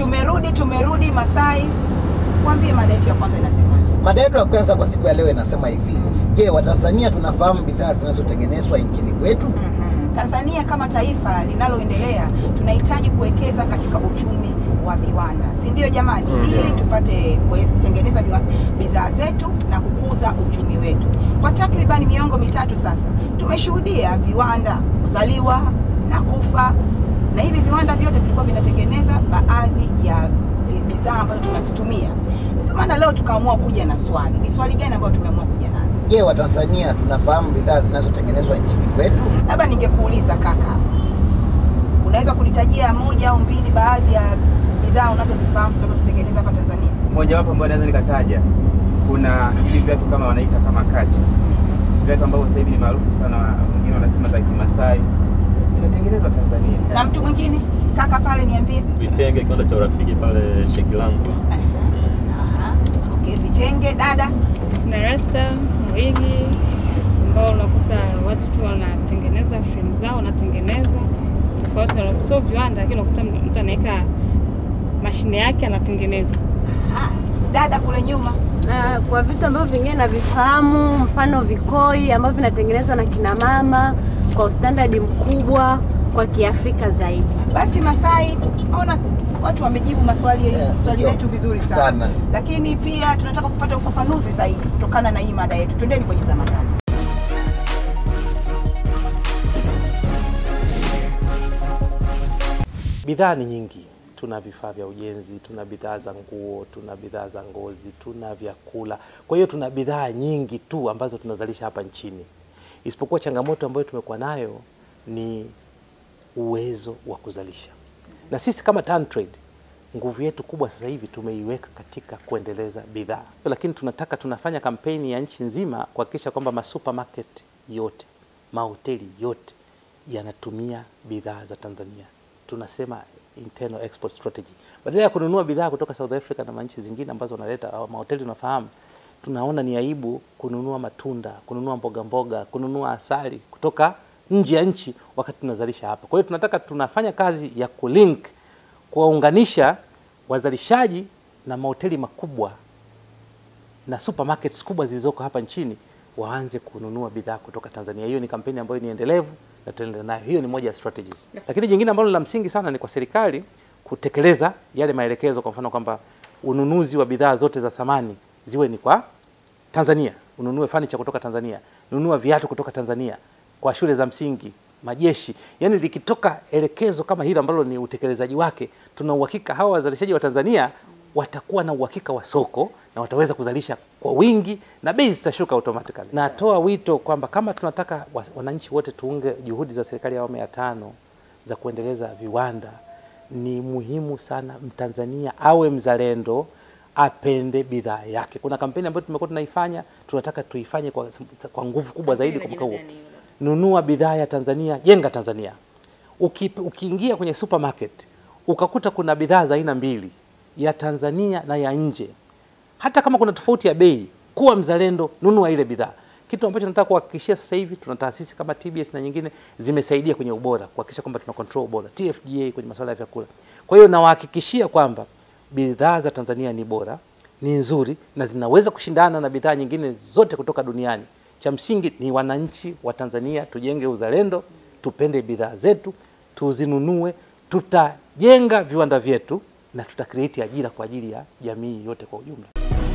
Tumerudi, tumerudi Masai. Waambie mada yetu ya kwanza inasemaje? Mada yetu ya kwanza kwa siku ya leo inasema hivi: Je, Watanzania tunafahamu bidhaa zinazotengenezwa nchini kwetu? Mhm. Tanzania kama taifa linaloendelea tunahitaji kuwekeza katika uchumi wa viwanda, si ndio jamani? Mhm. Ili tupate kutengeneza viwa- bidhaa zetu na kukuza uchumi wetu. Kwa takribani miongo mitatu sasa tumeshuhudia viwanda kuzaliwa na kufa, na hivi viwanda vyote vilikuwa vinatengeneza baadhi ya vi- bidhaa ambazo tunazitumia. Ndio maana leo tukaamua kuja na swali. Ni swali gani ambayo tumeamua kuja nalo? Je, Watanzania tunafahamu bidhaa zinazotengenezwa nchini kwetu? labda ningekuuliza kaka, unaweza kunitajia moja au mbili baadhi ya bidhaa unazozifahamu tunazozitengeneza hapa Tanzania? Mojawapo ambayo naweza nikataja, kuna hivi viatu kama wanaita kama kacha, viatu ambavyo sasa hivi ni maarufu sana, wengine wanasema za Kimasai, zinatengenezwa Tanzania. Na mtu mwingine kaka pale, niambie. Vitenge, kiwanda cha urafiki pale Shekilangwa. Aha, okay, vitenge. Dada, na rasta wigi ambao unakuta watu tu wanatengeneza frame zao wanatengeneza tofauti na sio viwanda, lakini unakuta mtu anaweka mashine yake anatengeneza. Aha, dada kule nyuma. Na kwa vitu ambavyo vingine navifahamu, mfano vikoi ambavyo vinatengenezwa na kina mama kwa ustandadi mkubwa kwa Kiafrika zaidi. Basi Masai, ona watu wamejibu maswali Yeah, swali ndio. letu vizuri sana. Sana. lakini pia tunataka kupata ufafanuzi zaidi kutokana na hii mada yetu. Twendeni kwenye zamadani. Bidhaa ni nyingi. Tuna vifaa vya ujenzi, tuna bidhaa za nguo, tuna bidhaa za ngozi, tuna vyakula. Kwa hiyo tuna bidhaa nyingi tu ambazo tunazalisha hapa nchini, isipokuwa changamoto ambayo tumekuwa nayo ni uwezo wa kuzalisha. Na sisi kama TanTrade nguvu yetu kubwa sasa hivi tumeiweka katika kuendeleza bidhaa, lakini tunataka tunafanya kampeni ya nchi nzima kuhakikisha kwamba masupermarket yote, mahoteli yote yanatumia bidhaa za Tanzania. Tunasema internal export strategy, badala ya kununua bidhaa kutoka South Africa na nchi zingine ambazo wanaleta au mahoteli, unafahamu, tunaona ni aibu kununua matunda, kununua mboga mboga, kununua asali kutoka nje ya nchi wakati tunazalisha hapa. Kwa hiyo tunataka tunafanya kazi ya kulink kuwaunganisha wazalishaji na mahoteli makubwa na supermarkets kubwa zilizoko hapa nchini waanze kununua bidhaa kutoka Tanzania. Hiyo ni kampeni ambayo ni endelevu na tunaendelea nayo. Hiyo ni moja ya strategies. Lakini jingine ambalo la msingi sana ni kwa serikali kutekeleza yale maelekezo, kwa mfano kwamba ununuzi wa bidhaa zote za thamani ziwe ni kwa Tanzania, ununue furniture kutoka Tanzania, nunua viatu kutoka Tanzania kwa shule za msingi, majeshi. Yani likitoka elekezo kama hilo ambalo ni utekelezaji wake, tuna uhakika hawa wazalishaji wa Tanzania watakuwa na uhakika wa soko na wataweza kuzalisha kwa wingi na bei zitashuka automatically. Natoa wito kwamba kama tunataka wa- wananchi wote tuunge juhudi za serikali ya awamu ya tano za kuendeleza viwanda, ni muhimu sana Mtanzania awe mzalendo, apende bidhaa yake. Kuna kampeni ambayo tumekuwa tunaifanya, tunataka tuifanye kwa, kwa nguvu kubwa zaidi kwa mwaka huu. Nunua bidhaa ya Tanzania, jenga Tanzania. Uki, ukiingia kwenye supermarket ukakuta kuna bidhaa za aina mbili, ya Tanzania na ya nje, hata kama kuna tofauti ya bei, kuwa mzalendo, nunua ile bidhaa. Kitu ambacho nataka kuhakikishia sasa hivi, tuna taasisi kama TBS na nyingine zimesaidia kwenye ubora, kuhakikisha kwamba tuna control ubora, TFDA kwenye masuala ya vyakula. Kwa hiyo nawahakikishia kwamba bidhaa za Tanzania ni bora, ni nzuri na zinaweza kushindana na bidhaa nyingine zote kutoka duniani. Cha msingi ni wananchi wa Tanzania tujenge uzalendo, tupende bidhaa zetu, tuzinunue, tutajenga viwanda vyetu na tutakreate ajira kwa ajili ya jamii yote kwa ujumla.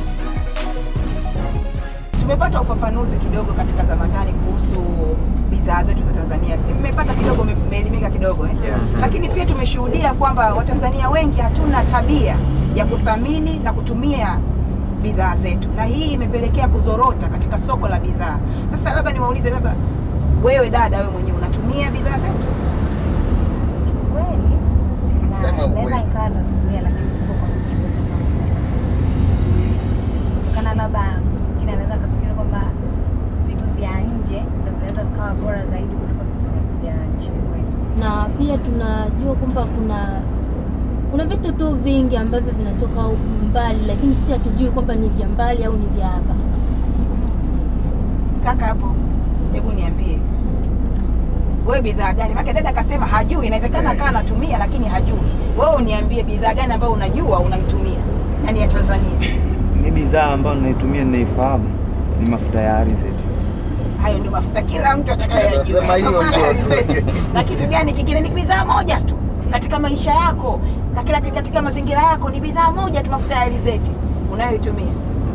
Tumepata ufafanuzi kidogo katika Zamadani kuhusu bidhaa zetu za Tanzania. Si mmepata kidogo, mme- mmeelimika kidogo eh? Yeah. Lakini pia tumeshuhudia kwamba Watanzania wengi hatuna tabia ya kuthamini na kutumia bidhaa zetu, na hii imepelekea kuzorota katika soko la bidhaa. Sasa labda niwaulize, labda wewe dada, wewe mwenyewe unatumia bidhaa zetu? Kweli na Sema naweza ukweli. nikawa natumia, lakini sio kwa vitu vyote ambavyo naweza kutumia. kutokana labda mtu mwingine anaweza akafikiri kwamba vitu vya nje ndio vinaweza vikawa bora zaidi kuliko vitu vya nchini kwetu. na pia tunajua kwamba kuna kuna vitu tu vingi ambavyo vinatoka mbali, lakini si hatujui kwamba ni vya mbali au ni vya hapa. Kaka hapo, hebu niambie wewe bidhaa gani? Maana dada akasema hajui, inawezekana kaa anatumia lakini hajui. Wewe uniambie bidhaa gani ambayo unajua unaitumia na ni ya Tanzania. Mi bidhaa ambayo naitumia ninaifahamu ni mafuta ya alizeti. Hayo ndio mafuta kila mtu atakayejua. Anasema hiyo ndio. Na kitu gani kingine? Ni bidhaa moja tu katika maisha yako, katika, katika mazingira yako, ni bidhaa moja tu, mafuta ya alizeti unayoitumia.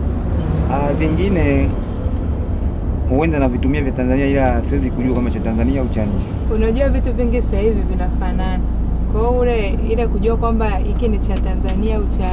Ah, vingine huenda navitumia vya Tanzania ila siwezi kujua kama cha Tanzania au cha nje. Unajua vitu vingi sasa hivi vinafanana, kwa hiyo ule ile kujua kwamba hiki ni cha Tanzania au cha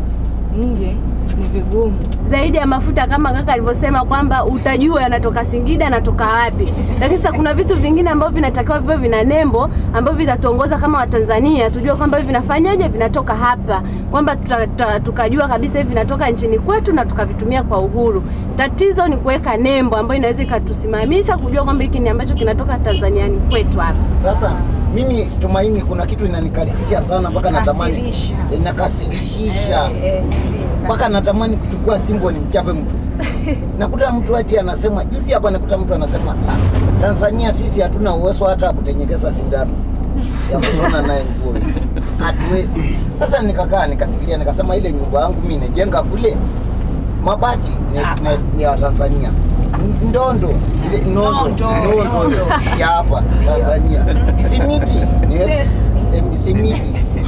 nje ni vigumu. zaidi ya mafuta kama kaka alivyosema kwamba utajua yanatoka Singida yanatoka wapi, lakini sasa kuna vitu vingine ambavyo vinatakiwa viwe vina nembo ambavyo vitatuongoza kama Watanzania tujue kwamba hivi vinafanyaje, vinatoka hapa, kwamba tuta, tuta, tukajua kabisa hivi vinatoka nchini kwetu na tukavitumia kwa uhuru. Tatizo ni kuweka nembo ambayo inaweza ikatusimamisha kujua kwamba hiki ni ambacho kinatoka Tanzania ni kwetu hapa. Sasa mimi Tumaini, kuna kitu inanikarisisha sana mpaka natamani Kasirisha. inakasirisha Eh, eh, mpaka natamani kuchukua simbo ni mchape mtu. Nakuta mtu ati anasema, juzi hapa nakuta mtu anasema ah, Tanzania sisi hatuna uwezo hata wa kutenyekeza sindano ya kushona naye nguo hii. hatuwezi. Sasa nikakaa nikasikilia, nikasema ile nyumba yangu mimi nijenga kule mabati ni, ni, ni ya Tanzania N- ndondo ile nondo Nondo, nondo ya hapa Tanzania simiti ni em- simiti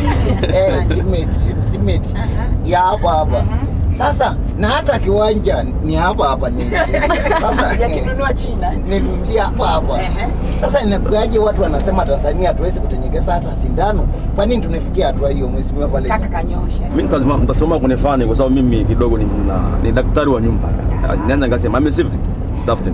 eh simiti sim- simiti ya hapa hapa sasa na hata kiwanja ni hapa hapa ni sasa yakinunua China. nilimlia hapa hapa Ehe. sasa inakuaje watu wanasema Tanzania hatuwezi kutenyekeza hata sindano kwa nini tunafikia hatua hiyo mheshimiwa pale Kaka kanyosha. Mimi nitazima- nitasimama kwenye fani kwa sababu mimi kidogo ni, na, ni daktari wa nyumba. Naweza nikasema I'm a civil Daftin.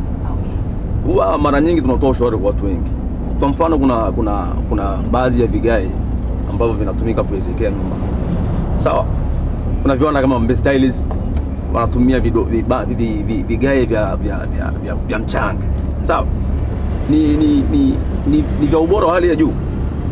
Huwa mara nyingi tunatoa ushauri kwa watu wengi. Kwa mfano kuna kuna kuna baadhi ya vigae ambavyo vinatumika kuwezekea nyumba. Sawa? Kuna viwanda kama Mbezi Tiles wanatumia vido- viba- vi- vi- vigae vya vya vya, vya, vya mchanga. Sawa? Ni ni, ni, ni, ni vya ubora wa hali ya juu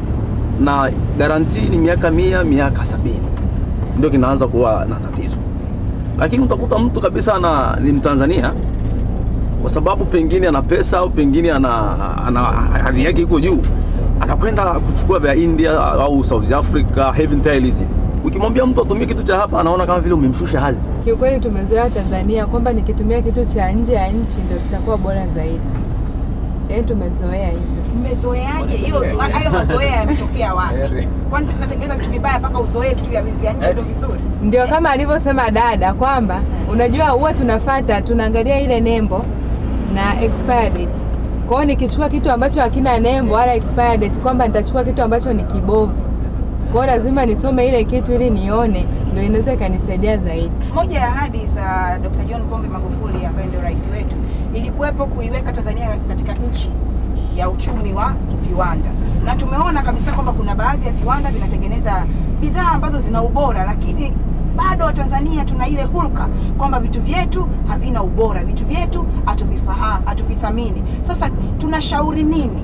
na garanti ni miaka mia miaka sabini ndio kinaanza kuwa na tatizo lakini utakuta mtu kabisa ana, ni mtanzania kwa sababu pengine ana pesa au pengine ana, ana hadhi yake iko juu anakwenda kuchukua vya india au south africa heaven tiles ukimwambia mtu atumie kitu cha hapa anaona kama vile umemshusha hadhi Kiukweli tumezoea Tanzania kwamba nikitumia kitu cha nje ya nchi ndio kitakuwa bora zaidi, yaani tumezoea hivyo. Mmezoeaje hiyo? Hayo mazoea yametokea wapi? Kwani sisi tunatengeneza vitu vibaya mpaka uzoee vitu vya vya nje ndio vizuri? Ndio kama alivyosema dada kwamba unajua, huwa tunafata tunaangalia ile nembo na expire date. Kwa hiyo nikichukua kitu ambacho hakina nembo wala expire date, kwamba nitachukua kitu ambacho ni kibovu, kwa hiyo lazima nisome ile kitu ili nione, ndio inaweza ikanisaidia zaidi. Moja ya ahadi za Dr. John Pombe Magufuli ambaye ndio rais wetu ilikuwepo kuiweka Tanzania katika nchi ya uchumi wa viwanda, na tumeona kabisa kwamba kuna baadhi ya viwanda vinatengeneza bidhaa ambazo zina ubora, lakini bado Watanzania tuna ile hulka kwamba vitu vyetu havina ubora, vitu vyetu hatuvifahamu, hatuvithamini. Sasa tunashauri nini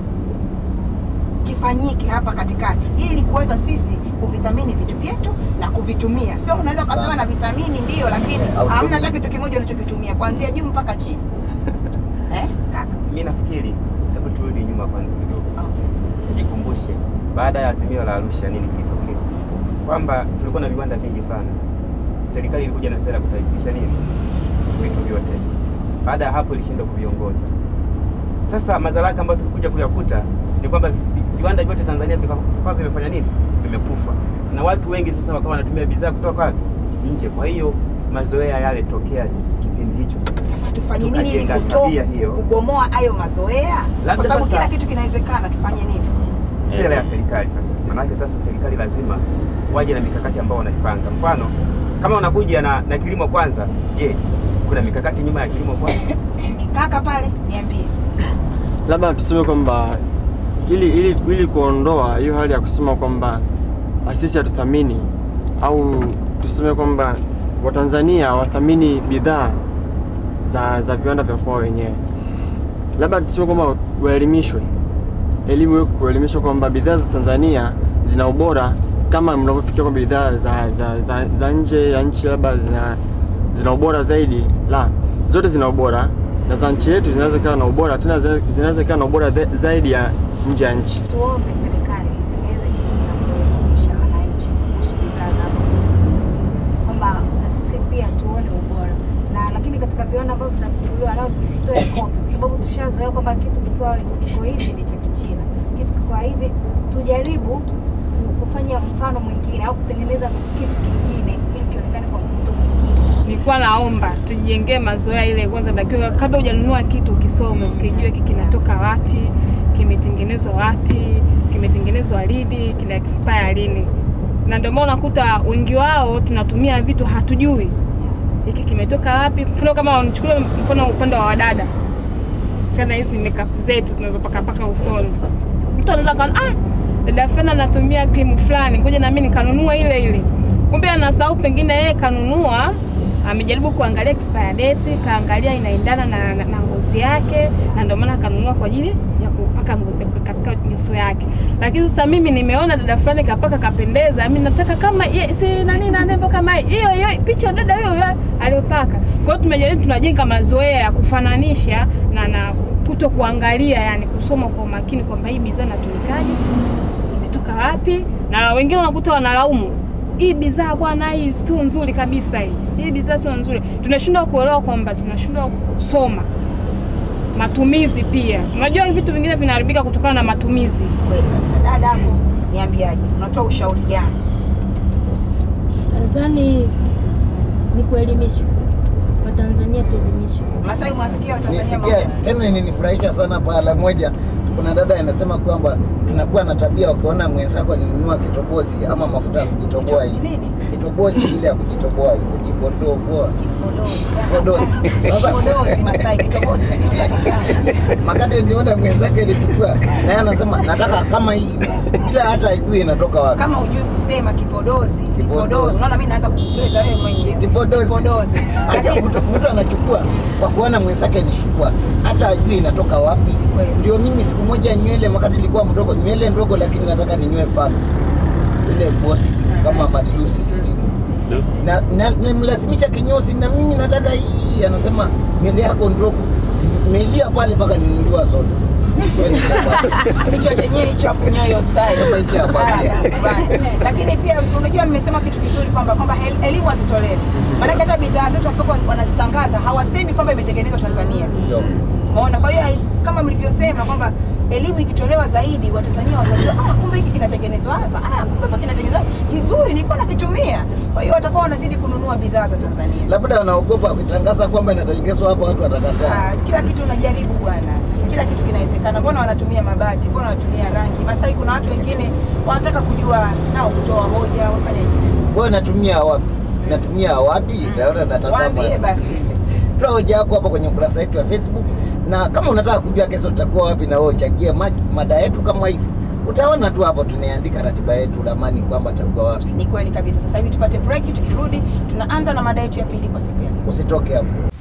kifanyike hapa katikati ili kuweza sisi kuvithamini vitu vyetu na kuvitumia. Sio unaweza ukasema Sana. na vithamini ndio, lakini Hautumii. hamna hata kitu kimoja unachokitumia kuanzia juu mpaka chini eh, kaka? Mi nafikiri hebu turudi nyuma kwanza kidogo, nijikumbushe baada ya azimio la Arusha nini kilitokea, kwamba tulikuwa na viwanda vingi sana. Serikali ilikuja na sera ya kutaifisha nini vitu vyote. Baada ya hapo ilishindwa kuviongoza. Sasa madhara yake ambayo tulikuja kuyakuta ni kwamba vi- viwanda vyote Tanzania vika- vikawa vimefanya nini, vimekufa, na watu wengi sasa wakawa wanatumia bidhaa kutoka wapi? Nje. Kwa hiyo mazoea yale tokea kipindi hicho sasa Sasa tufanye nini ili Tukajenga kuto- tabia hiyo. kubomoa hayo mazoea? Labda Kwa sababu sasa- kila kitu kinawezekana, tufanye nini? sera ya serikali sasa. Maanake sasa serikali lazima waje na mikakati ambao wanaipanga. Mfano kama unakuja na, na kilimo kwanza, je, kuna mikakati nyuma ya kilimo kwanza? Kaka pale, niambie. labda tuseme kwamba ili, ili, ili kuondoa hiyo hali ya kusema kwamba ah, sisi hatuthamini au tuseme kwamba Watanzania wathamini bidhaa za, za viwanda vya kwao wenyewe, labda tuseme kwamba waelimishwe, elimu iwe kuelimishwa kwamba bidhaa za Tanzania zina ubora kama mnavyofikia kwamba bidhaa za, za, za, za nje ya nchi labda zina, zina ubora zaidi. La, zote zina ubora, na za nchi yetu zinaweza ikawa na ubora tena zina- zinaweza ikawa na ubora the- zaidi ya nje ya nchi. tuombe serikali itengeneze jinsi ya kuelimisha wananchi kuhusu bidhaa za hapa kwetu Tanzania, kwamba na sisi pia tuone ubora na lakini katika viwanda ambavyo vitafunguliwa nao visitoe kopi, kwa sababu tushazoea kwamba kitu kikiwa kiko hivi ni cha Kichina, kitu kikiwa hivi tujaribu ku- kufanya mfano mwingine au kutengeneza kitu kingine ili kionekane kwa mvuto mwingine. nilikuwa naomba tujengee mazoea ile kwanza, takiwa kabla hujanunua kitu ukisome, ukijue hiki kinatoka wapi, kimetengenezwa wapi, kimetengenezwa lini, kina expire lini. Na ndio maana unakuta wengi wao tunatumia vitu hatujui hiki kimetoka wapi. Mfano kama nichukulie mfano upande wa wadada, sana hizi makeup zetu tunazopaka paka usoni, mtu anaweza kana ah, dada fulani anatumia krimu fulani, ngoja na mimi nikanunua ile ile, kumbe anasahau pengine yeye kanunua amejaribu kuangalia expire date, kaangalia inaendana na, na, na ngozi yake, na ndio maana kanunua kwa ajili ya kupaka ngo- katika nyuso yake. Lakini sasa mimi nimeona dada fulani kapaka kapendeza, mimi nataka kama ye, si nani na nembo kama hiyo hiyo picha ya dada hiyo hiyo aliyopaka. Kwa hiyo tumejaribu, tunajenga mazoea ya kufananisha na na kuto kuangalia, yani kusoma kwa umakini kwamba hii bidhaa inatumikaje, imetoka wapi, na wengine unakuta wanalaumu hii bidhaa bwana, hii sio nzuri kabisa, hii hii bidhaa sio nzuri. Tunashindwa kuelewa kwamba tunashindwa kusoma matumizi pia. Unajua vitu vingine vinaharibika kutokana na matumizi. Kweli kabisa. Dada hapo, niambiaje, unatoa ushauri gani? Nadhani ni kuelimishwa, Watanzania tuelimishwe. Masai, mwasikia Watanzania Nisikia moja tena ilinifurahisha sana pahala moja, kuna dada anasema kwamba tunakuwa na tabia ukiona mwenzako alinunua kitobozi ama mafuta ya kujitoboa Kito- hivi. nini? kitobozi ile ya kujitoboa hivi, kujipodoa Kipodozi. Kipodozi. Sasa Kipodozi, Masai, kipodozi. makati niliona mwenzake alichukua na yeye anasema nataka kama hii bila hata ajui inatoka wapi. Kama hujui kusema kipodozi, kipodozi. Unaona mimi naanza kukueleza wewe mwenyewe. Kipodozi. Kipodozi. Aja mtu, mtu anachukua kwa kuona mwenzake nichukua, hata ajui inatoka wapi. Kweli. Ndio mimi siku moja nywele, wakati nilikuwa mdogo, nywele ndogo, lakini nataka ninywe famu ile bosi kama madilusi sitini na, na nimlazimisha kinyozi, na mimi nataka hii. Anasema nywele yako ndogo, nimelia pale mpaka ninunuliwa soda. Kweli kabisa. Kichwa chenyewe hicho afunya hiyo style. Kama hiki hapa pia. Bana. Lakini pia unajua mmesema kitu kizuri kwamba kwamba el- elimu hazitolewi. Maana hata bidhaa zetu wakiwa wanazitangaza hawasemi kwamba imetengenezwa Tanzania. Ndio. Umeona? Kwa hiyo hai- kama mlivyosema kwamba elimu ikitolewa zaidi, Watanzania watajua ah, kumbe hiki kinatengenezwa hapa, ah, kumbe hapa kinatengenezwa kizuri, nilikuwa nakitumia. Kwa hiyo watakuwa wanazidi kununua bidhaa za Tanzania. Labda wanaogopa kutangaza kwamba inatengenezwa hapa, watu watakataa. Ah, kila kitu unajaribu bwana, kila kitu kinawezekana. Mbona wanatumia mabati? Mbona wanatumia rangi? Masai, kuna watu wengine wanataka kujua nao kutoa hoja, wafanyaje? Wewe natumia wapi? Natumia wapi? Naona natazama. Waambie basi. Toa hoja yako hapa kwenye ukurasa wetu wa Facebook, na kama unataka kujua kesho tutakuwa wapi, na wewe uchangie ma- mada yetu kama hivi, utaona tu hapo tunaandika ratiba yetu ramani kwamba tutakuwa wapi. Ni kweli kabisa. Sasa hivi tupate break, tukirudi tunaanza na mada yetu ya pili kwa siku ya leo. Usitoke hapo.